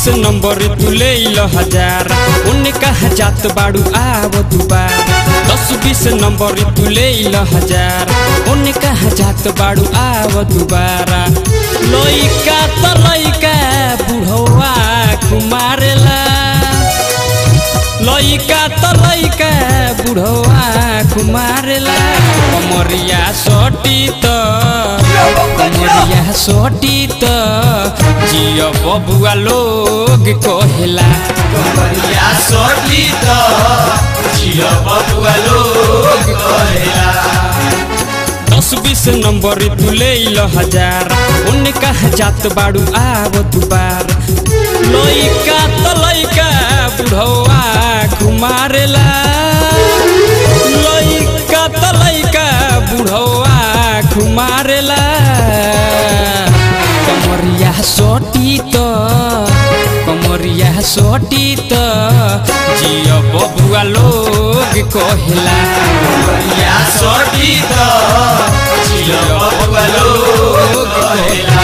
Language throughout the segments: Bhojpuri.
नंबर तू ले लो हजार उन्ने कहा जात बाड़ू आव दुबार दस बीस नंबर तू ले लो हजार उन्ने कहा जात बाड़ू आव दुबारा लइका त लइका बुढ़वा कुमारेला लइका त लइका बुढ़वा कुमारेला कमरिया सटी त कमरिया सटी त जियो बबुआ लोग कहेला कमरिया सोटी तो जियो बबुआ लोग कहेला दस बीस नंबर तू ले लो हजार उन्ने कहा जात बाड़ू आव दुबार लइका त लइका बुढ़वा कुमारेला लइका त लइका बुढ़वा कुमारेला कमरिया सोटी त कमरिया सोटी त जियो बबुआ लोग कहेला कमरिया सोटी तो जियो बबुआ लोग कहेला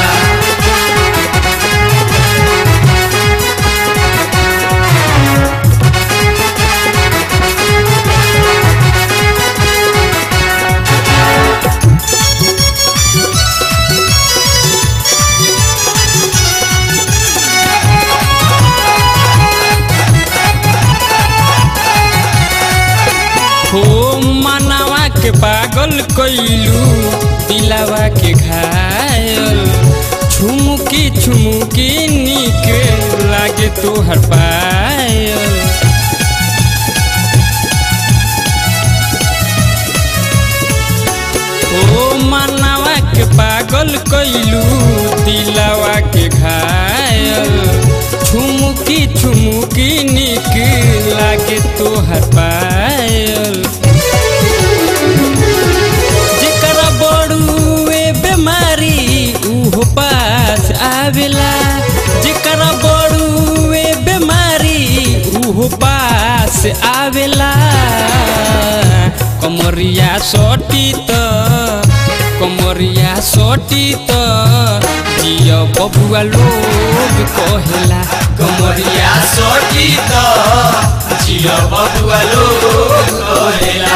हो मनावा के पागल कैलू दिलावा के घायल छुमुकी छुमुकी निक लागे तोहर पायल ओ मनावा के पागल कैलू दिलावा के घायल छुमुकी छुमुकी निक लागे तोहर पायल जेकरा बड़ुए बेमारी उहो पास आवेला जेकरा बड़ुए बेमारी उहो पास आवेला कमरिया सोटी त कमरिया सोटी त जियो बबुआ लोग कहेला कमरिया सोटी तो जियो बबुआ लोग कहेला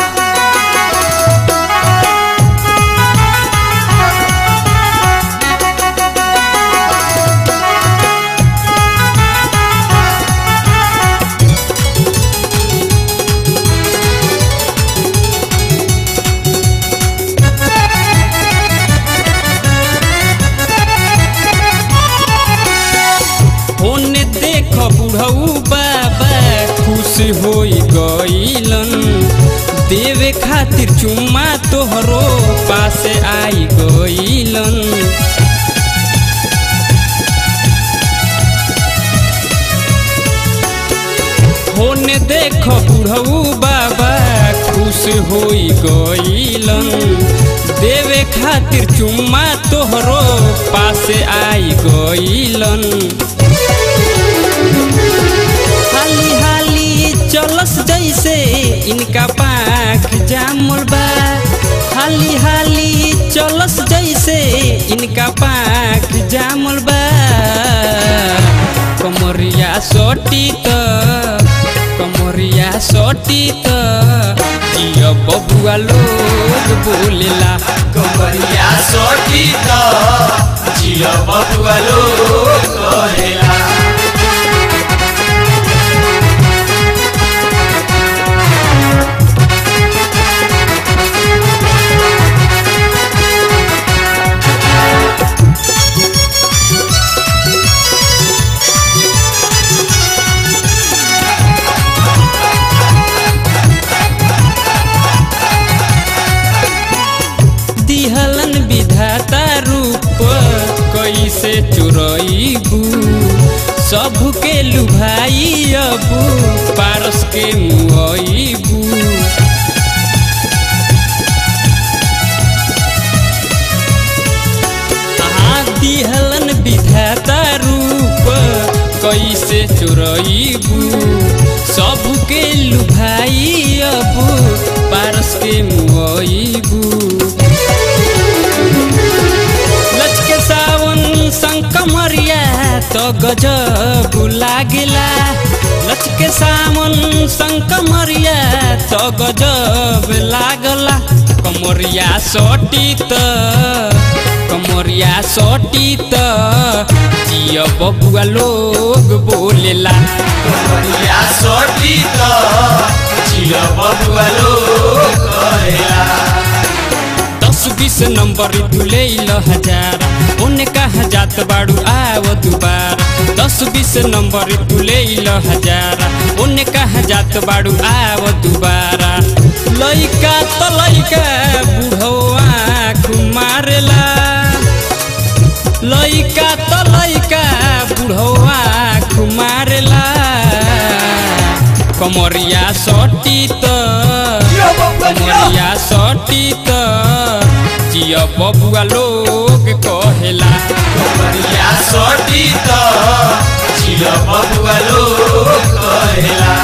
ओने देख बुढ़ऊ बाबा खुश होई गईलन देवे खातिर चुम्मा तोहरो पासे आई गईलन होने देख बुढ़ऊ बाबा खुश होई गईलन देवे खातिर चुम्मा तोहरो पासे आई गईलन हाली हाली चलस जैसे इनका पाख जामुल बा हाली हाली चलस जैसे इनका पाख जामुल बा कमरिया सोटी त कमरिया सोटी त जियो बबुआ लोग बोलेला कमरिया सोटी तो जियो बबुआ लोग कहेला दिहलन विधाता रूप कैसे चुरईबू सबके लुभाई अबू पारस के मुआईबू हाँ दिहलन विधाता रूप कैसे चुरईबू सबके लुभाई अबू पारस के मुआईबू लचके सावन संकमरिया तो गजब लागेला लचके सामन संक मरिया तो गजब लागला कमरिया सटी त कमरिया सटी त जिया बबुआ लोग बोलेला कमरिया सोटी तो जिया बबुआ लोग कहेला दस बीस नंबर तुले हजार उन्हें कहा जात बाड़ू आव दुबार दस बीस नंबर तुले हजार उन्हें कहा जात बाड़ू आव दुबारा लइका तो लइका बुढ़वा मारेला लइका तो लइका बुढ़वा मारेला कमरिया सटी त जिया बबुआ जिया कमरिया सटी त जिया बबुआ लोग कहेला कमरिया सोटी तो जिया बबुआ लोग कहेला